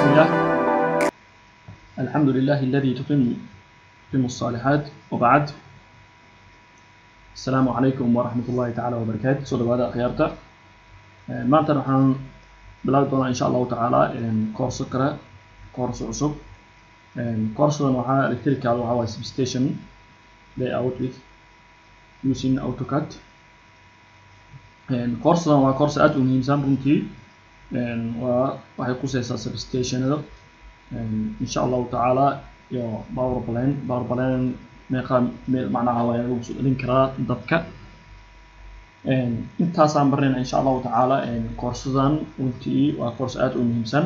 بسم الله الحمد لله الذي تتم تتم الصالحات وبعد السلام عليكم ورحمة الله تعالى وبركاته سو dhawaada akhyaarta maanta waxaan bilaabi doonaa insha allahu tacaala koorso kale koorso cusub koorsadan waxaa electrical waxaa waaye substation layout with using AutoCAD koorsadan waa koorso aad u muhiimsan runtii waa waxay kuseysaa substationada insha allahu tacaala iyo power plan power plan meeqa macnaha waa lagu soo dhalin karaa dabka intaasaan barnayna insha allahu tacaala koorsadan runtii waa koorso aad u muhiimsan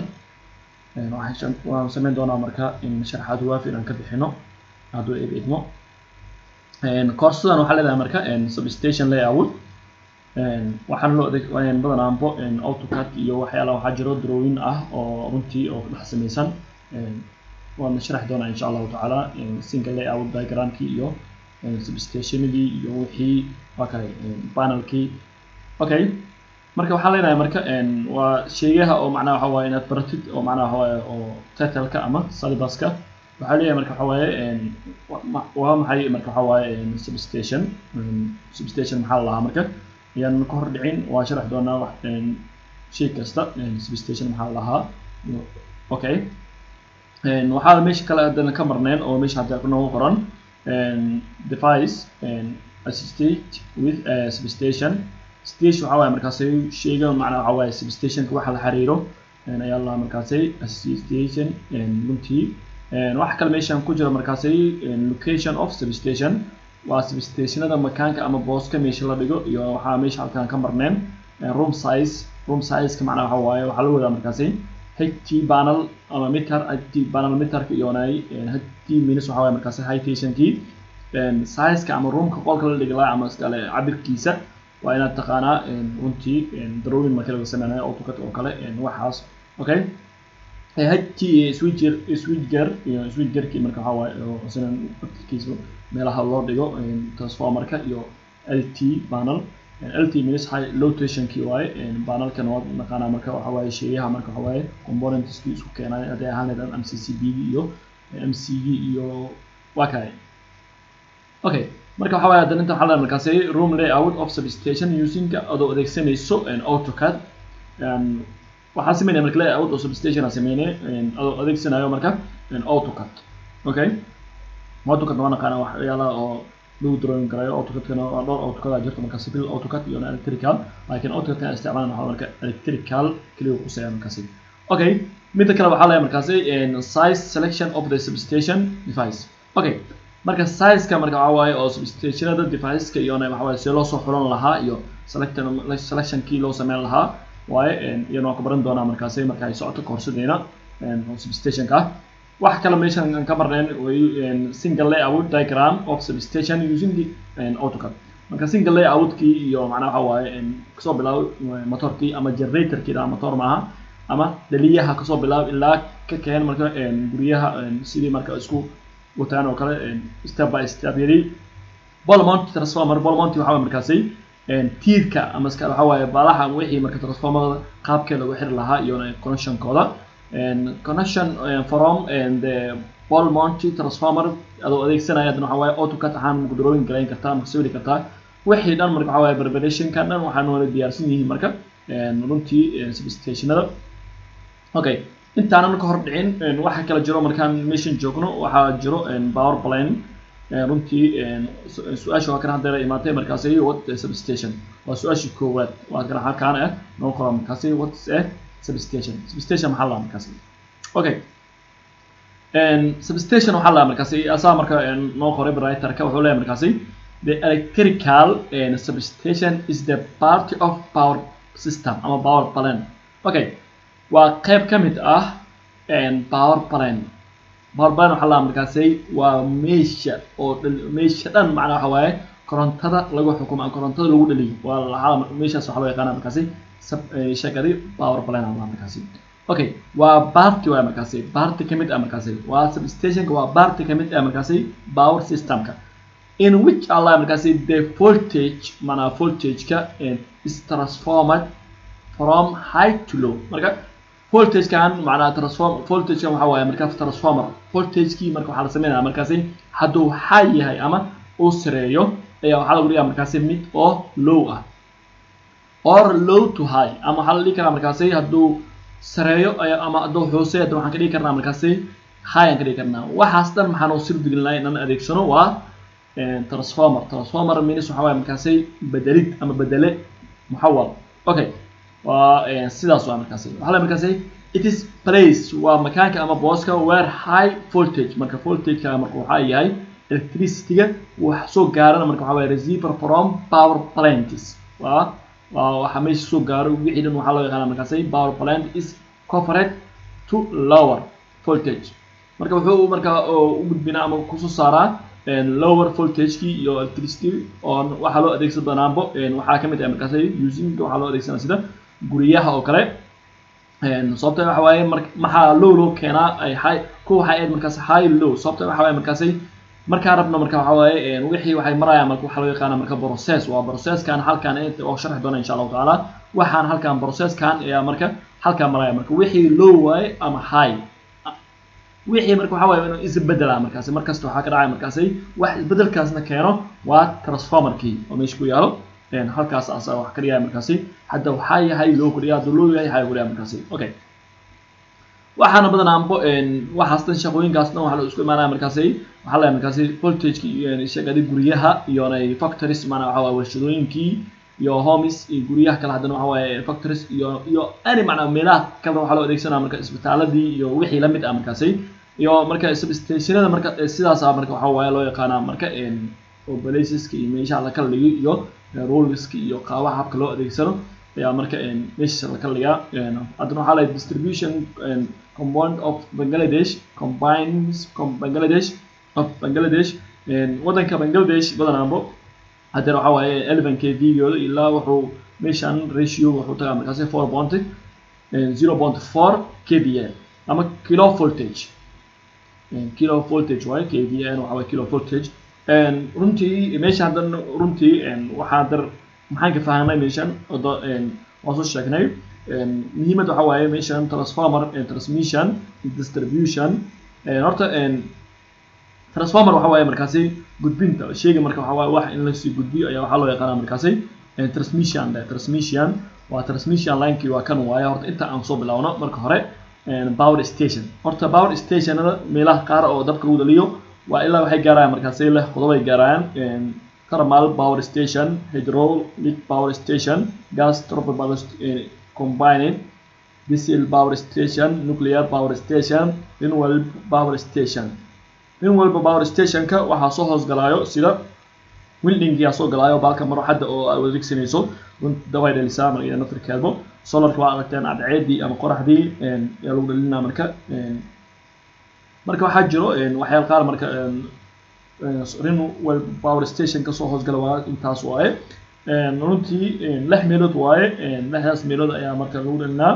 waan sameyn doonaa marka in sharaxaad waafi inaan ka bixino hadduu eeb idmo koorsadan waxaa leedahay marka substation layout waxaan loo adeeg badanaanbo autocad iyo waxyaala waxaa jiro drawing ah oo runtii oo dhex samaysan waan sharaxi doonaa insha allahu tacaala single layout diagramkii iyo substationadii iyo wixii waa kale panelkii okay marka waxaan leenahay marka waa sheegaha oo macnaha waxa waaye inaad baratid oo macnaha waaye oo titleka ama syllabuska waxaa leeyahay marka waxa waaye waa maxay marka waxa waaye substation substation maxaa la lahaa marka ayaan ka hor dhicin waa sharax doonaa wax shay kasta substation maxaa la lahaa okay waxaa meesha kale haddana ka marneen oo meesha hadda noogu qoran device assistate with substation station waxaa waaye markaasay sheega macnaa waxaa waaye substationka waxa la xiriiro ayaa la markaasay assistation runtii waxa kale meeshan ku jira markaasay location of substation waa substationada makaanka ama booska meesha la dhigo iyo waxaa meesha halkan ka marneen room size room sizeka macnaa waxa waaye waxaa la wadaa markaasi ht panel ama meter ht panel meterka iyonay ht minus waxaa waaye markaasi high-tensionkii sizeka ama roomka qolka la dhigi lahaa ama iskale cabirkiisa waa inaad taqaanaa runtii drawing marka laga sameynayo autocad oo kale waxaas okay ht switcher switchger iyo switchgerkii marka waxaa waaye isna afkiisa meelaha loo dhigo transformerka iyo lt panel lt minus high low tensionkii waaye panelkan waa naqaanaa marka waxa waaye sheeyaha marka waxa waaye componentskii isku keenay hadday ahaan lahayd mccb iyo mcg iyo waa kale okay marka waxa waaye haddana inta waxaa leedahay markaasi room layout of substation using adoo adeegsanayso autocad waxaa sameynaya marka layout of substation aa sameynaya adoo adeegsanayo marka autocad okay autocad waa naqaana waxyaalaha oo lagu drawing karayo autocadkana waa dhowr autocad aa jirta marka civil autocad iyo electrical laakiin autocadka aan isticmaalan waxaa marka electrical keliya kuseeya markaasi okay midda kale waxaa leeyahay markaasi size selection of the substation device okay marka sizeka marka waxaa waaye oo substationada deviceska iyona waxa waaye see loo soo xulan lahaa iyo selection selectionkii loo sameyn lahaa waaye iyana waan ka baran doonaa markaasi marka ay socoto koorsadeena substationka ah wax kale meeshan aan ka marneen single layout diagram of substation using autocad marka single layoutkii iyo macnaha waxa waaye kasoo bilaabo motorkii ama generatorkii dhaa motor maaha ama dhaliyaha kasoo bilaabo ilaa ka keen marka guryaha sidii marka isku wataan oo kale step by step yadi bolmont transformer bolmont waxa waaye markaasi tiirka ama iska waxa waaye baalaha wixii marka transformerada qaabkee lagu xiri lahaa iyo connectionkooda connection from the bolmont transformer adoo adeegsanaya haddana waxa waaye autocad ahaan maku drawing garayn kartaa maku sawiri kartaa wixii dhan marka waxa waaye preparationka dhan waxaan wada diyaarsan yihiin marka runtii substationada okay intaanan ka hor dhicin waxa kala jiro markaan meeshan joogno waxaa jiro power plane runtii su-aasha waa kan haddeera imaatay markaasi what substation waa su-aashii koowaad waa kan halkaan ah noo qoran markaasi what eh substation substation maxaa lahaa markaasi okay substation waxaa lahaa markaasi asaa marka noo qoray writerka wuxuu leeyahay markaasi the electrical substation is the part of power system ama power plane okay waa qayb ka mid ah power plane power plane waxaa lahaa markaasi waa meesha oo meesha dhan macnaa waxa waaye korontada lagu xukumo ama korontada lagu dhaliyo waa lahaa meeshaas waxaa loo yaqaana markaasi shakadi power plane aa lahaa markaasi okay waa barti waa markaasi barti ka mid ah markaasi waa substationka waa barti ka mid ah markaasi power systemka in which allah markaasi the voltage mana voltageka is transformed from high to low marka voltagekan macnaha transform voltagekan waxa waaye markaa transformer voltagekii marka waxaa la sameynaya markaasi hadduu high yahay ama uu sareeyo ayaa waxaa lagu dhigaa markaasi mid oo low ah or low to high ama waxaa la dhihi karaa markaasi hadduu sareeyo ama hadduu hooseeyo hadda waxaan ka dhigi karnaa markaasi high aan ka dhigi karnaa waxaas dhan maxaan u sirdigelinaa inaan adeegsano waa transformer transformer means waxa waaye markaasi bedelid ama bedele muxawal okay waa sidaas waa markaasi waxaa la markaasi it is place waa makaanka ama booska where high voltage marka voltageka marka waxaa yahay electricity-ga wax soo gaarana marka waxaa waaye receiver from power plants waa waa waxa meesha soo gaaro wixii dhan waxaa loo yaqaana markaasi power plant is covered to lower voltage marka wuxuu marka u gudbinaa ama kusoo saaraa lower voltagekii iyo electricity oo waxaa loo adeegsan doonaanbo waxaa ka mid ah markaasi using waxaa loo adeegsanaa sida guryaha oo kale sababta waxa waaye mar maxaa low loo keenaa ay high kuwa waxay ahayd markaasi high low sababta waxa waaye markaasi markaa rabna marka waxa waaye wixii waxay marayaan marka waxaa loo yaqaana marka process waa processkan halkan oo sharxi doona insha allahu tacaala waxaan halkan processkan ayaa marka halkan maraya marka wixii low waaye ama high wixii marka waxa waaye inuu isbedela markaasi markasta waxaa ka dhacaya markaasi wax isbedelkaasna keeno waa transformerkii oo meesha ku yaalo halkaas asaa wax ka dhigaya markaasi hadda waxaa yahay loo kordhiya hadduu loo yahay waxaa kordhiya markaasi okay waxaana badanaanbo waxaas dhan shaqooyinkaas dhan waxaa loo isku imaanaya markaasi waxaa leeyahay markaasi voltageki shaqadii guryaha iyo factories maanaa waxa waaye warshadooyinkii iyo homes iyo guryaha kale haddana waxa waaye factories iyo iyo any macnaa meelaha kale waxaa loo adeegsanaya marka isbitaaladii iyo wixii lamid ah markaasi iyo marka substationada marka sidaas ah marka waxaa waaye loo yaqaanaa marka obalaceska iyo meeshaha la kala dhigi iyo rolleska iyo qaabaha habka loo adeegsano ayaa marka meesha la kala dhigaa haddana waxaa leeyahay distribution compound of bangladesh combines bangladesh of bangladesh waddanka bangladesh badanaanbo haddana waxaa waaye eleven k v-gooda ilaa wuxuu meeshan ratio wuxuu tagaa markaasi four point zero point four k v a ama kilo voltage kilo voltage waaye k v a waxaa waaye kilo voltage runtii meesha haddan runtii waxaa dar maxaan ka fahamnay meeshan odo waan soo sheegnay muhiimadda waxaa waaye meeshan transformer transmission distribution horta transformer waxa waaye markaasi gudbinta sheega marka waxa waaye wax in lasii gudbiyo ayaa waxaa loo yaqaana markaasi transmission transmission waa transmission linekii waa kan waaye horta inta aan soo bilowno marka hore power station horta power stationada meelaha qaar oo dabka lagu dhaliyo waa ilaa waxay gaarayaan markaasi leh qodobay gaarayaan thermal power station hydraulic power station gas turbine power combined diesel power station nuclear power station renewable power station nin walba power stationka waxaa soo hoosgalaayo sida wildingia soo galaayo baalka maroxadda oo aad adeegsanayso daway dhalisaa marka naftirkeedbo solarka waa aragteen cadceedii ama qoraxdii ayaa lagu dhalinaa marka marka waxaa jiro waxyaal qaar marka renewable power station kasoo hoosgala waa intaas waaye runtii lix meelood waaye lixdaas meelood ayaa marka lagu dhalinaa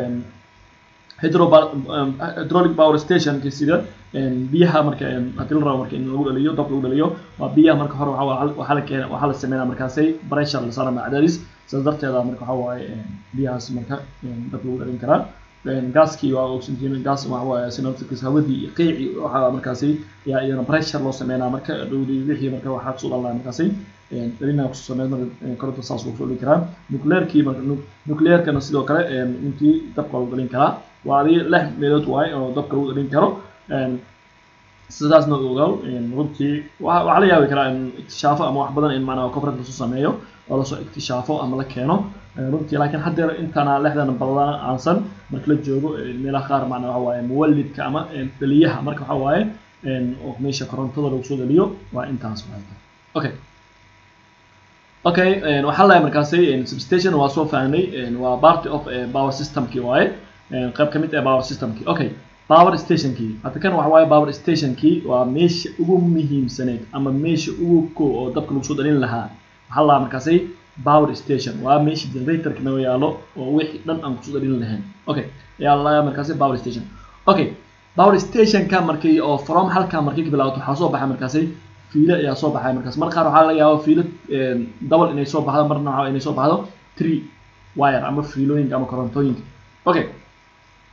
hydraulic power stationka sida biyaha marka haddii la rabo marka in lagu dhaliyo dab lagu dhaliyo waa biyaha marka hore waxaa la keena waxaa la sameynaa markaasay pressure la saara macdadis sidaas darteeda marka waxaa waaye biyahaas marka dab lagu dhalin karaa gaaskii waa oxygen gas waxa waaye synoptics hawadii iyo qiici waxaa markaasi yaa iyana pressure loo sameynaa marka dhowdii wixii marka waxaa kusoo dhalnaa markaasi dhalina kusoo sameyn marka koronta saas lagu soo dhalin karaa nuclearkii marka nuclearkana sidoo kale intii dabka lagu dhalin karaa waa adii lix meelood waaye oo dabka lagu dhalin karo sidaasna ogow runtii waxaa la yaabi karaa in iktishaafo ama wax badan in macnaa coverage lasoo sameeyo oo lasoo iktishaafo ama la keeno runtii laakiin haddeer intana lixdan badan aansan marka la joogo meelaha qaar macnaa waxa waaye muwalidka ama dhaliyaha marka waxa waaye oo meesha korontada lagu soo dhaliyo waa intaas waxay okay okay waxaa lahay markaasi substation waa soo fahnay waa part of power systemkii waaye qayb ka mid ah power systemkii okay power stationkii hadda kan waxa waaye power stationkii waa meesha ugu muhiimsaneyd ama meesha ugu ko oo dabka lagu soo dhalin lahaa waxaa lahaa markaasi power station waa meesha generatorka naga yaalo oo wixii dhan aan kusoo dhalin lahayn okay ayaa lahaa markaasi power station okay power stationka markii oo from halka markii ka bilaabato waxaa soo baxay markaasi fiilo ayaa soo baxay markaas mar qaar waxaa laga yaaba fiilo double inay soo baxdo marna waxaa inay soo baxdo three wire ama fiilooyinka ama korontooyinka okay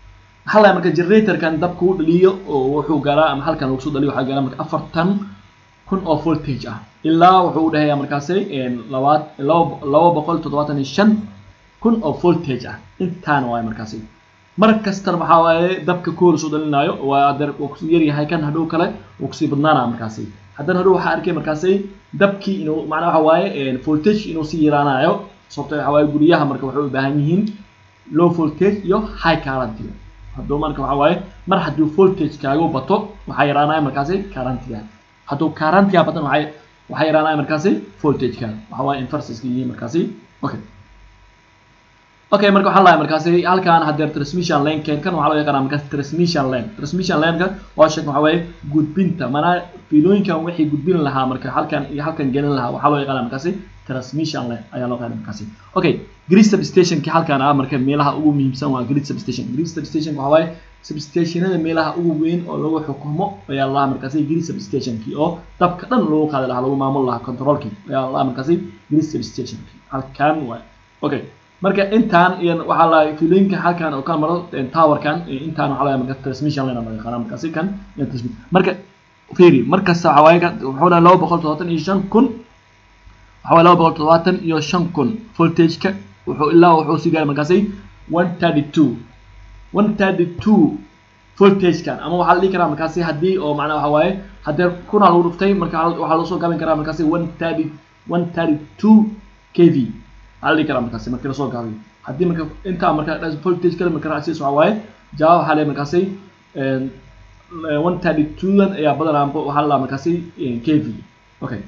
waxaa lahay marka generatorkan dabka u dhaliyo oo wuxuu galaa ama halkan lagu soo dhaliyo waxaa galaa marka afartan kun oo voltage ah ilaa wuxuu u dhahayaa markaasi labaad laba laba boqol toddobaatan iyo shan kun oo voltage ah intaana waay markaasi mar kastana waxaa waaye dabka kool soo dhalinaayo waa adeer waa kusii yaryahay kan hadhow kale wuu kusii badnaanaa markaasi haddana hadhow waxaa arkay markaasi dabkii inuu macnaa waxa waaye voltage inuu sii yaraanayo sababto waxa waaye guryaha marka waxay u baahan yihiin low voltage iyo high current hadduu marka waxa waaye mar hadduu voltage kaaga bato waxaa yaraanaya markaasi currentiga hadduu currentiga batan waxay waxaa yaraanaya markaasi voltageka waxa waaye inverseska yihiin markaasi okay okay marka waxaan lahay markaasi halkan hadeer transmission lane kan kan waxaa loo yaqaanaa markaasi transmission lane transmission laneka waa sheeg waxa waaye gudbinta manaa fiilooyinkan wixii gudbin lahaa marka halkan iyo halkan gelin lahaa waxaa loo yaqaanaa markaasi transmission lane ayaa loo yaqaanaa markaasi okay grid substationki halkan ah marka meelaha ugu muhiimsan waa grid substation grid substation waxa waaye substationada meelaha ugu weyn oo lagu xukumo ayaa lahaa markaasi grid substationki oo dabka dhan lagu qaadi lahaa lagu maamul lahaa controlki ayaa lahaa markaasi grid substationki halkan waay okay marka intaan iyo waxaa la fiilooyinka halkan oo ka maro towerkan intaan waxaa la marka transmission line loo yaqaana markaasi kan marka fiiri markasta waxaa waaye wuxuu dhahay laba boqol toddobaatan iyo shan kun waxaa waaye laba boqol toddobaatan iyo shan kun voltageka wuxuu ilaa wuxuu sii gaaray markaasi one thirty two one thirty two voltagekan ama waxaa la dhihi karaa markaasi haddii oo macnaa waxa waaye haddee kuna lagu dhuftay marka waxaa loo soo gaabin karaa markaasi one thirty one thirty two k v waxaa la dhihi karaa markaasi markii lasoo gaabiyo haddii marka intaa marka voltage kale marka raacsiis waxaa waaye jawaab waxaa leeyahay markaasi one thirty two-dan ayaa badanaa waxaa la dhahaa markaasi k v okay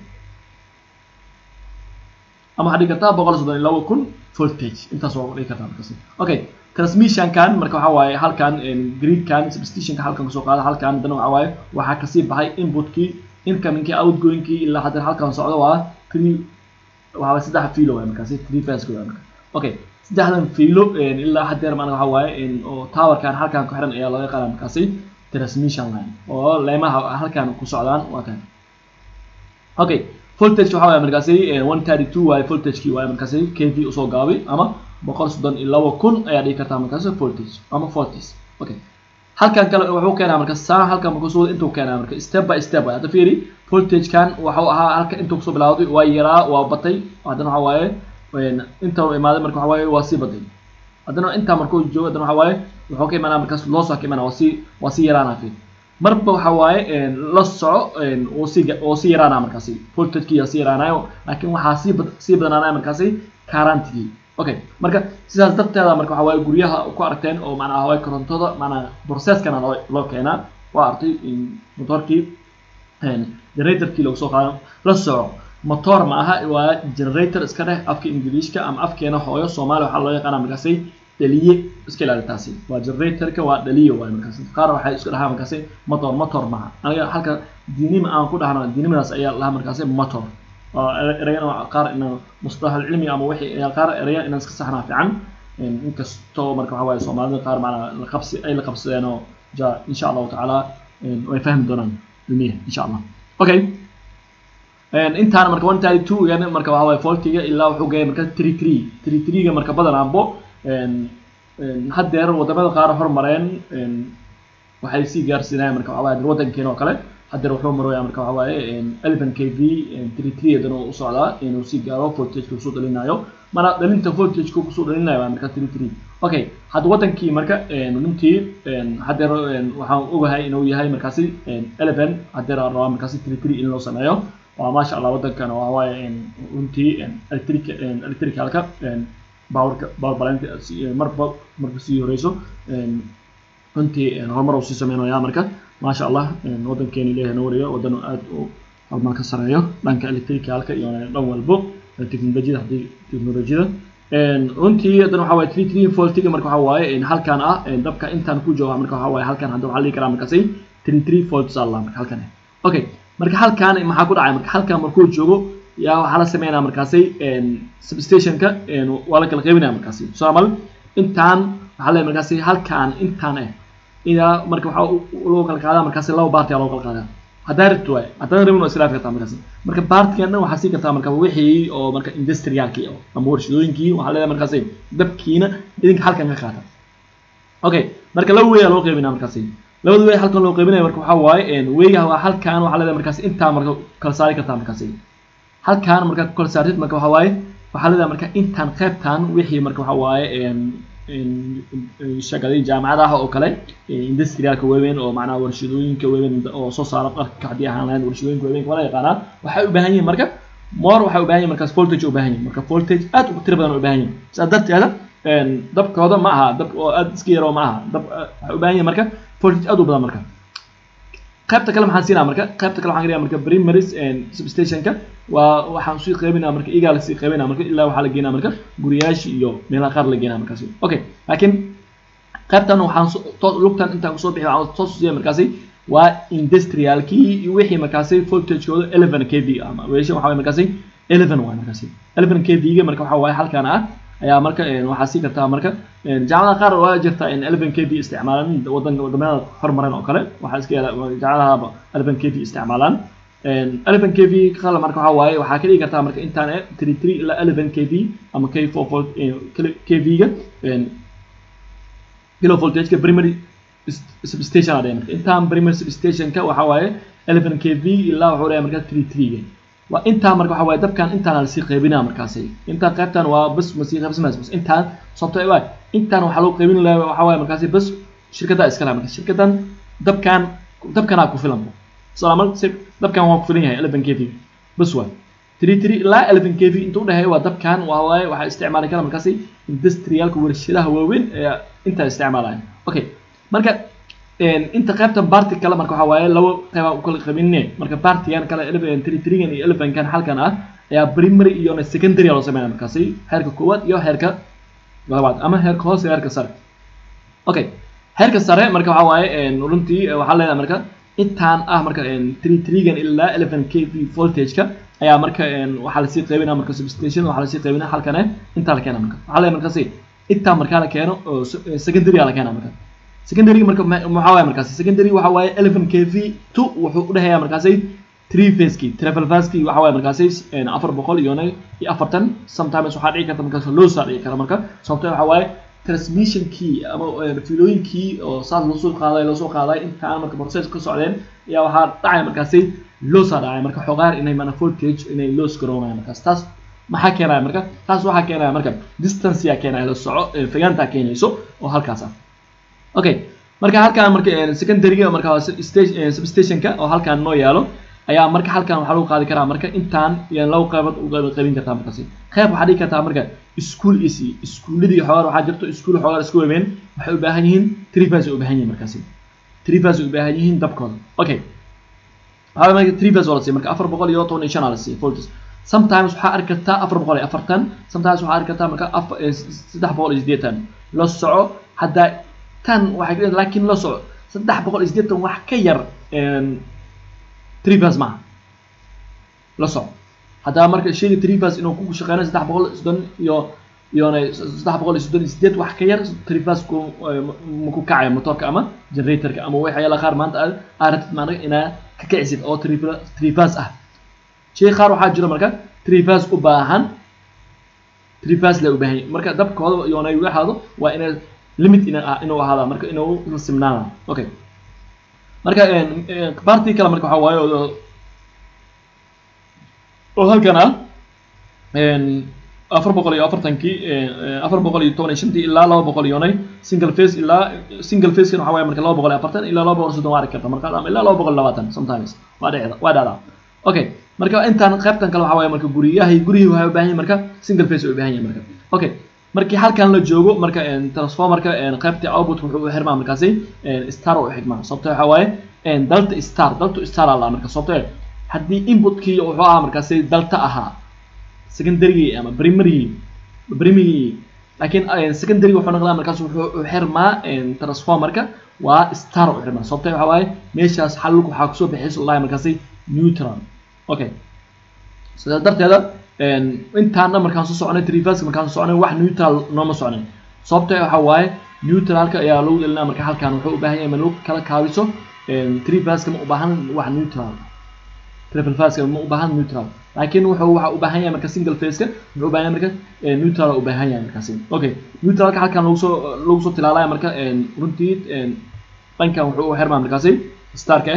ama waxaa dhigi kartaa boqol soddon iyo laba kun voltage intaas waa dhigi kartaa markaasi okay transmissionkan marka waxaa waaye halkan gridkan substationka halkan kasoo qaada halkan haddana waxaa waaye waxaa kasii baxay inputkii incomingkii outgoingkii ilaa haddana halkan socdo waa three waxaa saddex fiilo waay markaasi three phase waay marka okay saddexdan fiilo ilaa hadeer maana waxaa waaye oo towerkan halkan ku xiran ayaa loo yaqaana markaasi transmission line oo leemaha halkan ku socdaan waa kan okay voltage waxaa waaye markaasi one thirty two waaye voltagekii waaye markaasi k v usoo gaabay ama boqol soddon iyo laba kun ayaa dhigi kartaa markaasi voltage ama voltage okay halkan kale wuxuu keenaa marka saa halkan markuu soo intuu keenaa marka step by step waaye hadda fiiri voltagekan waxuu ahaa halka intuu kusoo bilawday waa yaraa waa batay haddana waxaa waaye inta uu imaaday marka waxa waaye waa sii baday haddana intaa markuu joogo haddana waxa waaye wuxuu ka imaanaa markaas loo soo ka imaanaa waa sii waa sii yaraanaa fiir marba waxa waaye la soco uu sii uu sii yaraanaa markaasi voltagekii yaa sii yaraanayo laakiin waxaa sii bad sii badanaanaya markaasi currentigii okay marka sidaas darteeda marka waxa waaye guryaha ku aragteen oo macnaha waaye korontada macnaha processkana loo loo keenaa waa artay motorkii generatorkii lagu soo qaado la soco motor ma aha waa generator iska dheh afka ingiliishka ama afkeena hooyo soomaaliya waxaa loo yaqaana markaasi dhaliye iska ilaali taasi waa generatorka waa dhaliye waaye markaasi qaar waxay isku dhahaa markaasi motor motor maaha aniga halka diinima aan ku dhahno diinimadaas ayaa lahaa markaasi motor ereyana qaar ina mustalax cilmi ama wixii qaar ereya inaan iska saxnaa fiican inkastoo marka waxa waaye soomaalida qaar macnaa la qabsi ay la qabsadeen oo ja insha allahu tacaala way fahmi doonaan ilmiya insha allah okay intaana marka one thirty two gan marka waxa waaye voltiga ilaa wuxuu geeyay marka three three three three ga marka badanaanbo haddeer wadamada qaar hormareen waxay sii gaarsiinayaan marka waxa waaye wadankeena oo kale haddeer wuxuu maraya marka waxa waaye eleven k v three three haddana u socdaa inuu sii gaaro voltageka kusoo dhalinayo mana dhalinta voltageka kusoo dhalinayo waa marka three three okay hadda wadankii marka runtii haddeer waxaan ogahay inuu yahay markaasi eleven haddeer aan rabaa markaasi three three in loo sameeyo waa maasha allah wadankan waa waaye runtii electric electricalka powerka powerbalanta marba marka sii horeyso runtii horumar uu sii sameynaya marka maasha allah wadankeena ilaahay noo wariyo wadan aad u horumar ka sareeyo dhanka electricalka iyo dhan walbo teknolojiyada haddii teknolojiyada runtii haddana waxaa waaye three three voltiga marka waxaa waaye halkan ah dabka intaan ku jooga marka waxaa waaye halkan hadda waxaa dhihi karaa markaasi three three volts allah marka halkan okay marka halkan maxaa ku dhacay marka halkan markuu joogo yaa waxaa la sameynaya markaasi substationka waa la kala qaybinaya markaasi soo amal intaan waxaa leeyahay markaasi halkan intaan eh ilaa marka waxaa loo kala qaadaa markaasi laba baarti aa loo kala qaadaa haddaa rabto waay haddana rabin waa islaafi kartaa markaasi marka baartigan waxaa sii kartaa marka wixii oo marka industrialkii ama warshadooyinkii waxaa leedahay markaasi dabkiina idinka halkan ka qaata okay marka laba way aa loo qaybinaa markaasi labada way halkan loo qaybinaya marka waxaa waaye weyga waa halkan waxaa leedahay markaasi intaa marka kala saari kartaa markaasi halkan markaad ku kala saartid marka waxaa waaye waxaa leedahay marka intaan qaybtan wixii marka waxaa waaye shaqadii jaamacadaha oo kale industrialka waaweyn oo macnaha warshadooyinka waaweyn oo soo saara dharka haddii ahaan lahayn warshadooyinka waaweyn wala yaqaanaa waxay u baahan yihiin marka more waxay u baahan yihiin markaas voltage u baahan yihiin marka voltage aad u tiro badan u baahan yihiin sidaa darteeda dabkooda ma aha dab oo aad iska yaroo ma aha dab waxay u baahan yihiin marka voltage aad u badan marka qaybta kale maxaan siinaa marka qaybta kale waxaan dhigaa marka primaries substationka waa waxaan sii qaybinaa marka igaa lasii qaybinaa marka ilaa waxaa la geenaa marka guriyaashi iyo meelaha qaar la geenaa markaasi okay laakiin qaybtan waxaan lugtan intaan kusoo bixi waxaan soo susiya markaasi waa industrialkii iyo wixii markaasi voltagekooda eleven k v ama weesha waxaa waye markaasi eleven waay markaasi eleven k v ga marka waxaa waaye halkan ah ayaa marka waxaa sii kartaa marka jaamacadaha qaar waa jirta in eleven k v isticmaalaan wadanka wadamada horumaran oo kale waxaa iska yaala jaamacadaha eleven k v isticmaalaan eleven k v kala marka waxaa waaye waxaa ka dhigi kartaa marka intaan three three ilaa eleven k v ama k four volt k v ga kilo voltageka primary substation aa marka intaan primary substationka waxaa waaye eleven k v ilaa wuxuu leeyahay marka three three ga waa intaa marka waxaa waaye dabkan intaan lasii qaybinaa markaasi intaan qaybtan waa bas masii qaybsamays bas intaan sababto waay intaan waxaa loo qaybin lahaa waxaa waaye markaasi bas shirkaddaa iska laha marka shirkaddan dabkan dabkanaa ku filan salamal dabkan waa ku filan yahay eleven k v bas waay three three ilaa eleven k v inta udhexeeya waa dabkan waa waaye waxaa isticmaali kara markaasi industrialka warshadaha waaweyn ee intaa isticmaalaya okay marka inta qaybtan barti kale marka waxaa waaye laba qeybaa u kala qabinne marka bartigan kale eleven three threegan iyo elevenkan halkan ah ayaa primary iyo secondary loo sameynaya markaasi heerka koowaad iyo heerka labaad ama heerka hoose heerka sare okay heerka sare marka waxaa waaye runtii waxaa leedahay marka intaan ah marka three threegan ilaa eleven k v voltageka ayaa marka waxaa lasii qaybinaa marka substation waxaa lasii qaybinaa halkan eh intaa la keena marka waxaa leedahay markaasi intaa markaa la keeno oo secondary la keena marka secondary marka maxaa waaye markaasi secondary waxa waaye eleven k v two wuxuu u dhexeeyaa markaasi three faceki travel faceki waxa waaye markaasi afar boqol iyo iyo afartan sometimes waxaa dhici karta markaas loo saa dhici kara marka sababto waxa waaye transmissionkii ama filooyinkii oo saas loo soo qaaday loo soo qaaday intaan marka process ka socdeen ayaa waxaa dhacaya markaasi loo saa dhacay marka xogaar inay mana voltage inay loos garoonayaan markaas taas maxaa keenaya marka taas waxaa keenaya marka distance yaa keenaya la soco fogaantaa keenayso oo halkaas ah okay marka halkan marka secondaryga marka substationka oo halkan noo yaalo ayaa marka halkan waxaa lagu qaadi karaa marka intaan iyo laba qaybood uga qaybin kartaa markaasi qayb waxaa dhigi kartaa marka school is iskuuladii xogaar waxaa jirto iskuul xogaar isku weyn waxay u baahan yihiin trivas u baahan yihiin markaasi trivas u baahan yihiin dabkooda okay waxaa marka trivas waa la siiya marka afar boqol iyo toban iyo shan aa la siiya voltage sometimes waxaa arki kartaa afar boqol iyo afartan sometimes waxaa arki kartaa marka saddex boqol iyo siddeetan la soco haddaa tan waxay laakiin la soco saddex boqol iyo siddeetan wax ka yar trivas maaha la soco haddaa marka sheegi trivas inuu ku shaqeynayo saddex boqol soddon iyo iyona saddex boqol iyo soddon iyo sideed wax ka yar trivas ku maku kacayo motorka ama generatorka ama waxyaala qaar maanta aad aratid maana inaa ka kicisid oo trivas ah shay qaar waxaa jira marka trivas u baahan trivas la u baahan yahay marka dabkooda iyona igu ahaado waa inay limit inuu ahaada marka inuu la simnaana okay marka party kale marka waxaa waaye oo halkan ah afar boqol iyo afartankii afar boqol iyo toban iyo shantii ilaa laba boqol iyo nay single face ilaa single face kan waxaa waaye marka laba boqol iyo afartan ilaa laba boqol iyo soddon waa arki karta marka ama ilaa laba boqol iyo labaatan sometimes waa dhacda waa dhacdaa okay marka intaan qaybtan kale waxaa waaye marka guriyahay gurihii waxay u baahan yihin marka single face ay u baahan yihin marka okay markii halkan la joogo marka transformerka qaybta output wuxuu u xirmaa markaasi star u xigmaa sababto waxaa waaye dalta star dalta star aa marka sababto haddii inputkii wuxuu ahaa markaasi dalta ahaa secondarygii ama primarygii primarygii laakiin secondary wuxuu noqdaa markaas wuxuu u xirmaa transformerka waa star u xirmaa sababto waxaa waaye meeshaas xalulka waxaa kusoo bixiysa lahay markaasi neutral okay sidaa darteeda intaana markaan soo soconay trivaska markaan soo soconay wax neutral nooma socnay sababta waxa waaye neutralka ayaa lagu gelinaa marka halkan wuxuu u baahan yahay ma lagu kala kaabiso trivaska ma u baahan wax neutral triple phase ma u baahan neutral laakiin wuxuu waxa u baahan yahay marka single phase-ka wuxuu u baahan yahay marka neutral u baahan yahay markaasi okay neutralka halkan lagu soo lagu soo tilaalaya marka runtii dhankan wuxuu u xirmaa markaasi starka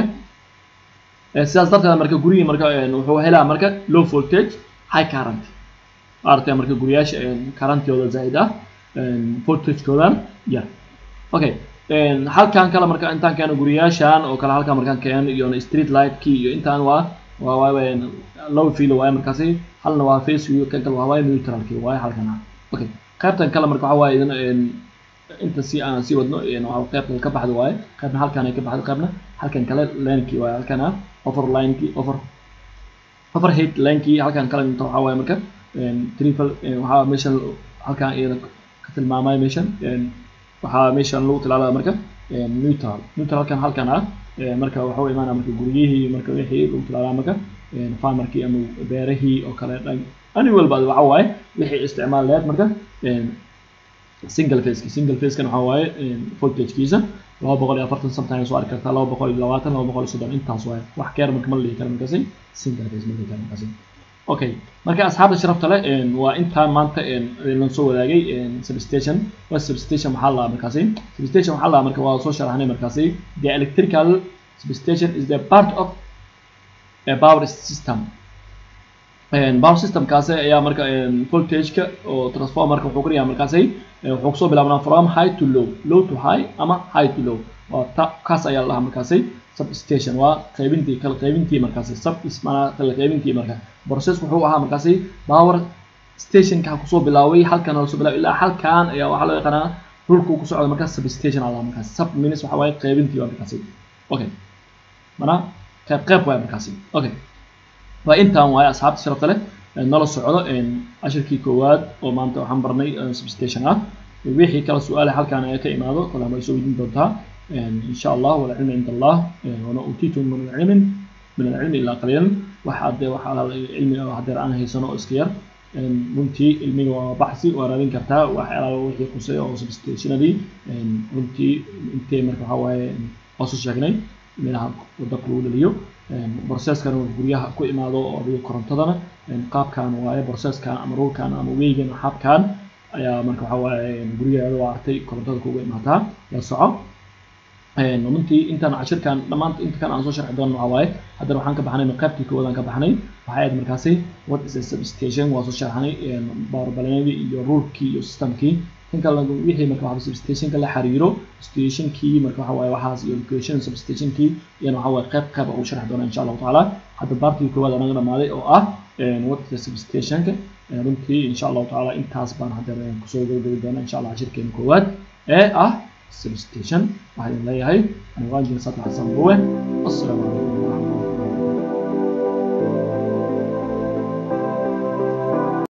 ah sidaas darteed marka gurigii marka wuxuu helaa marka low voltage high current artay marka guriyaasha currentooda zaid ah voltagekoodan yar okay halkan kale marka intaan keeno guriyaashan oo kale halkan markaan keeno iyo street lightkii iyo intaan waa waa waa low field waaye markaasi halna waa face view kan kale waa waaye neutralkii waaye halkan ah okay qaybtan kale marka waxa waaye idan inta si aan sii wadno qaybta ka baxda waaye qaybna halkan ay ka baxda qaybna halkan kale linekii waaye halkan ah over linekii over overhead linekii halkan kale inta waxa waaye marka triple waxaa meeshan halkan iyada ka tilmaamay meeshan waxaa meeshan lagu tilaalaya marka neutral neutral halkan halkan ah marka waxa u imaanaya marka guryihii marka wixii lagu tilaalaya marka farmerkii ama beerahii oo kale dhan ani walba waxa waaye wixii isticmaal leed marka single phase single phase kan waxa waaye voltagekiisa laba boqol iyo afartan sometimes waa arki kartaa laba boqol iyo labaatan laba boqol iyo soddon intaas waaye wax keer marka ma la dhihi karo markaasi single phase ma dhihi karo markaasi okay marka asxaabta sharafta leh waa intaan maanta lan soo wadaagay substation waa substation maxaa la markaasi substation waxaa la marka waa soo sharaxnay markaasi the electrical substation is the part of a power system power systemkaasi ayaa marka voltageka oo transformerka wuxuu koriyaa markaasi wuxuu kusoo bilaabnaa from high to low low to high ama high to low waa ta kaas ayaa la dhahaa markaasi substation waa qaybintii kala qaybintii markaasi sub ismanaa kala qaybintii marka process wuxuu ahaa markaasi power stationka kusoo bilaaway halkan lasoo bilaaway ilaa halkan ayaa waxaa loo yaqaanaa rulka uu ku socdo markaas substation ala markaasi sub minus waxa waaye qaybintii waa markaasi okay mana qayb qayb waaye markaasi okay waa intaan waaye asxaabta sharafta leh nala socdo cashirkii koowaad oo maanta waxaan barnay substation ah wixii kala su-aale halkan ayaa ka imaado kala ma soo weydiin doontaa إن شاء الله والعلم عند الله وما أوتيتم من العلم من العلم إلا قليلا waxaad waxaa cilmiga hadeer aan haysano oo iska yar runtii cilmiga waa baxsi waa raadin kartaa waxyaalaha wixii qusay oo substationadii runtii intee marka waxaa waaye hoosu sheegnay meelaha waddanka lagu dhaliyo processkan guryaha ku imaado oo adiga korontadana qaabkan waaye processkan ama rulkan ama weygan xabkan ayaa marka waxaa waaye gurigaada waa artay korontada kuga imaataa la soco runtii intaan cashirkan dhammaanta inta kan aan soo sharxi doono waxaa waaye haddana waxaan ka baxnay qaybtii koowaad aan ka baxnay waxay ahayd markaasi what is a substation waa soo sharxnay powerbalanadii iyo rulkii iyo systemkii kan kale wixii marka waxa substationka la xiriiro stationkii marka waxa waaye waxaas iyo location substationkii iyana waxa waaye qayb qayb ugu sharxi doona insha allahu tacaala hadda baartii koowaad anaga dhamaaday oo ah what is a substationka runtii insha allahu tacaala intaas baan haddana kusoo gabagabi doona insha allah cashirkeena koowaad ee ah substation waxaan leeyahay anigu waa injineer saad xasan buwe assalaamu calaykum